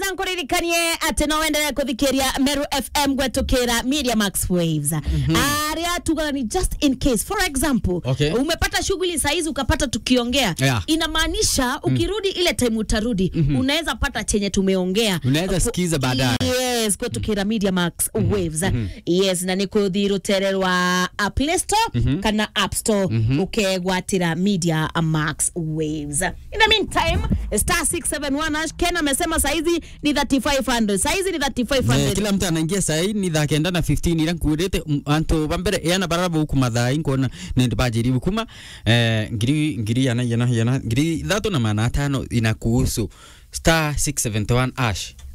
yes nkuririkanie atä no wendelee kuthikiria meru fm gwetukira media max waves aria tugaga ni just in case for example Okay. umepata shughuli saizi ukapata tukiongea Yeah. inamaanisha ukirudi ile time utarudi unaweza pata chenye tumeongea Unaweza sikiza baadaye. yes kwetukira media max waves yes na nikuthi rutere rwa uh, play store kana app store ukegwatira media max waves in the meantime star 671 hash ken amesema saizi ni 3500 saizi ni Eh, 3500 kila mtu anaingia sai ni thaa kenda na 15 ira nkurite m- antu bambere yana baraba huku mathai nkona nindi bajiribu kuma eh, ngiri ngiri yana yana yana ngiri thatu na mana tano inakuhusu star 671 ash